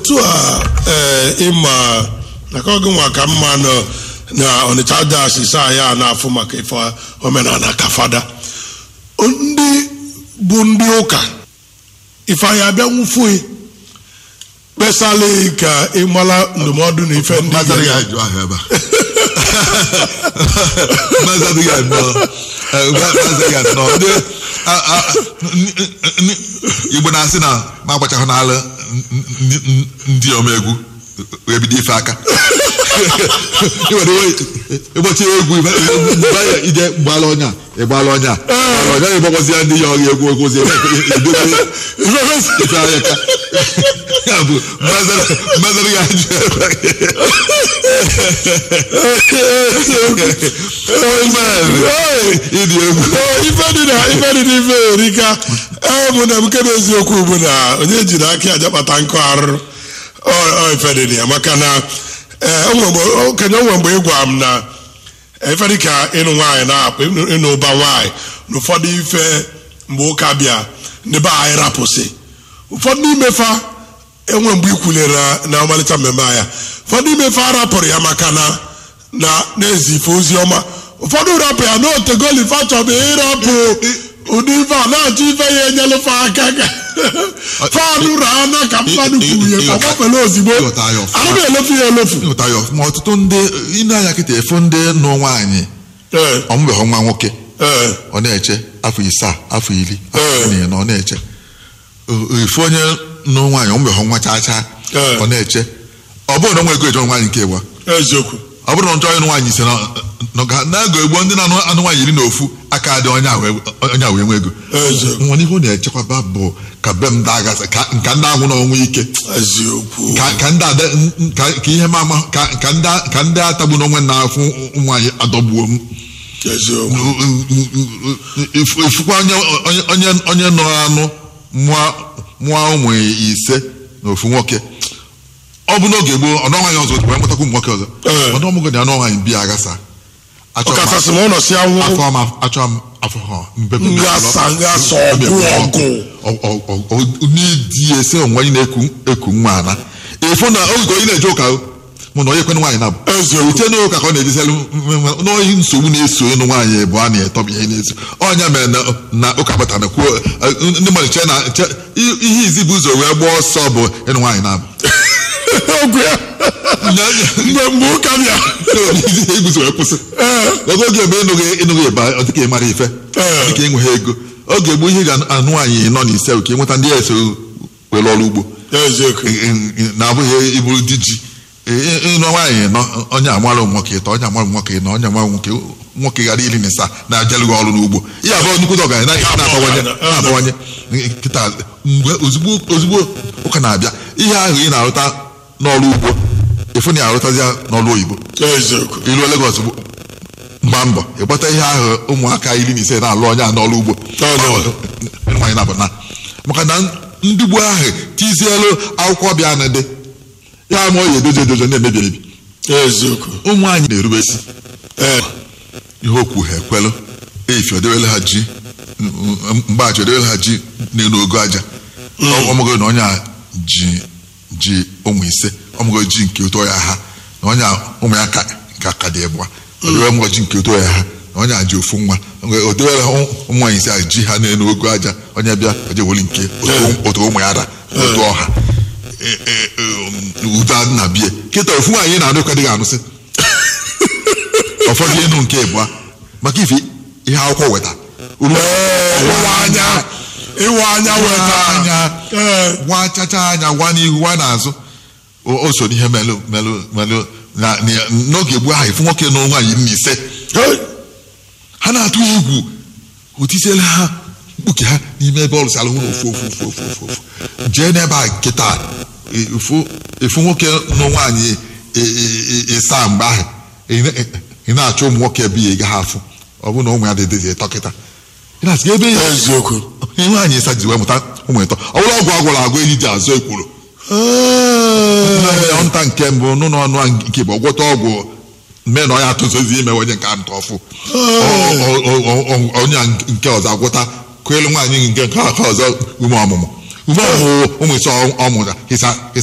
otu a ee ịma naka oge nwa ka mma nọ na ọnịcha dash saa ya na-afụ maka ife omenala ka fada ndị bụ ndị ụka ife anyị abịa nwụfue kpesala ka ịmala ndụmọdụ na ife ndị Maazị adịghị ga- ajụ ahụ ebe a Maazị adịghị anọ eh, Maazị adịghị anọ ndị a- a- n- n- Igbo na-asị na ma agbachahụ n'ala ndị- ndị- ndị omegwu ebido ife aka Iwere iwe- ịgbachi egwu ife- mgbe ya ije gbala ọnya ịgbala ọnya ọnya ịgbagwazi ndị ya ọghị egwu egwuzi edobe ife anya ka ya bụ Maazị adịghị ajụ ebe ịdị egwu Ee, ife dị na ife dị n'ife erika ee mụ na nke bụ eziokwu bụ na onye jiri aka aja kpata nkụ arụrụ Ọ- ọ ife dị na ya maka na ee, o nwere mgbe- okenye onwe mgbe ị gwa m na ife dị ka ịnụ nwaanyị na-apụ ịnụ ịnụ ụba nwaanyị na ụfọdụ ife mgbe ụka bịa ndị be anyị rapụsị ụfọdụ n'ime fa enwe mgbe ikwulere na- na ọmalịcha mmemme anya ụfọdụ n'ime fa arapụrụ ya maka na na na-ezi ife ozi ọma ụfọdụ rapụ ya na otegolifa chọbụ ịrapụ ụdị ife a na-achọ ife ya enyelụfe aka ka fanụ raa ka mmadụ kwuru ya ka gbafere ozigbo Ịghọta ya ọfụma. ana m elofu ya elofu ịhụta ya ọfụma ọtụtụ ndị ịna anya kịta efu ndị nụ nwaanyị Ee, ọmụbeghị nwa nwoke ee, ọ na-eche afọ isaa afọ iri afọ Ee. iri na ọ na-eche O- efu onye nụ nwaanyị ọmụbeghị nwa chaa chaa Ee. ọ na-eche ọ bụrụ na ọ nwe ego eje nwaanyị nke ịgba eziokwu ọ bụrụ na ọ chọrọ ịnụ nwaanyị ise na- na- ga- na-ego egbo ndị na-anụ anụ nwaanyị iri na ofu aka dị onye a wee onye a wee nwe ego eziokwu nwa ihe ọ na-echekwaba bụ ka be m dagasị ka nka ndị anwụ na ọnwụ ike eziokwu ka ka ndị ada ka ka ihe ma ama ka ka ndị ka ndị atagbu n'onwe na-afụ ụmụ anyị adọgbuo m eziokwu Ifu- ifukwa onye onye onye onye nọ anụ mụọ mụọ ụmụ ise na ofu nwoke ọ bụ n'oge gboo ọnụ nwaanyị ọzọ wee mụtakwa ụmụ nwoke ọzọ Ee. ọnụ ọmụgwọ dị anụ nwaanyị bịa aghasa achọ m ọkachasị ma ụlọ si anwụ afọ m achọ m afọ ha mbepe Nghasa, nghasa, ọgụ, ọgụ. n'idi ese onwe anyị na-eku eku nwa ana efu na oge onye na-eje ụka o, mụ na onye kwenu nwaanyị na bụ Eziokwu. uche n'ụka ka ọ na-ejizelu n'oyi nsogbu na-eso ịnụ nwaanyị bụ a na-etọba ihe na-eso ọnya mere na na ụka batara na kwuo eh, ndị mmadụ chee na che i- ihe izi bụ ụzọ wee gbaa ọsọ bụ ịnụ nwaanyị na bụ ogwe ya mgbe mgbe ụka bịa ibuzo wee kwụsị Ee. oge oge ebe ịnụghị ịnụghị ịba ọ dịka ị mara ife Ee. ọ dịka ịnweghị ego oge gboo ihe ga-anụ nwaanyị nọ n'ise ka ịnweta ndị eso were ọrụ ugbo eziokwu na-abụghị iburu di ji Ị- ịnụ nwaanyị nọ onye amara ụmụ nwoke ịtọ onye amara ụmụ nwoke ịnọ onye amara nwoke nwoke ghara iri na ịsaa na-ajalụghị ọrụ n'ugbo ihe abụọ nnukwu ọgaranya na- na-abawanye na-abawanye nkịta mgbe ozugbo ozugbo ụka na-abịa ihe ahụ ị na-arụta n'ọrụ ugbo ịfụ na ya arụtazi ya n'ọrụ oyibo eziokwu iruo Lagos bụ mgba mbọ ịgbata ihe ahụ ụmụaka iri na ise na-alụ onye a n'ọrụ ugbo Ọnụ. nwaanyị na-abụ na maka na ndị gboo ahụ tizielu akwụkwọ bịa na dị ya ma ọ ya edozi edozi na-emebi emebi eziokwu ụmụ anyị na-erube isi ee ihe okwu ha ekwelụ efi odewele ha ji mgbaghachi odewele ha ji n'elu ogo aja ọmụgo na onye a ji ji ụmụ ise ọmụgo ji nke ụtọ ya ha na onye a ụmụ ya ka nke aka dị ịbụa odewe ọmụgo ji nke ụtọ ya ha na onye a ji ofu nwa odewele ha ụmụ nwaanyị ise a ji ha n'elu ogo aja onye bịa oje weli nke otu- otu ụmụ ya da otu ọha E- e- e, udo na bie kịta ofu nwaanyị na-anụ ka dịghị anụsị ụfọdụ ịnụ nke ịbụa maka ife ihe akwụkwọ weta uru ịwa anya ịwa anya weta anya ee gwa chacha anya gwa n'ihu gwa n'azụ o o so n'ihe melụ melụ melụ na na- n'oge gboo ahụ ifu nwoke na nwaanyị iri na ise Hey! ha na-atụ egwu otisiela ha mkpuke ha n'ime ebe ọlụsị alụ hụrụ ofu ofu ofu ofu ofu ofu jee n'ebe a nkịta efu efu nwoke na nwaanyị e- e- e- ịsaa mgbe ahụ ị na- ị na-achọ ụmụ nwoke ebe ya gaghị afụ ọ bụrụ na ụmụ ya dị ịtọ kịta ị na-asị ebe ya eziokwu ihe nwaanyị ịsa ji wee mụta ụmụ ịtọ ọ bụrụ ọgwụ agwụrụ agwụ eji ji azụ ekwuru Ee. nta nke mbụ n'ụlọ ọnụ a nke bụ ọgwọta ọgwụ mee na ọ ya atụzozi ime onye nke ntọ ọfụ O- o- o- o- o- onye a nke ọzọ agwọta kwelu nwaanyị nke nke ọzọ ume ọmụmụ ume ọmụmụ ụmụ ise ọ mụta ịsa ịsa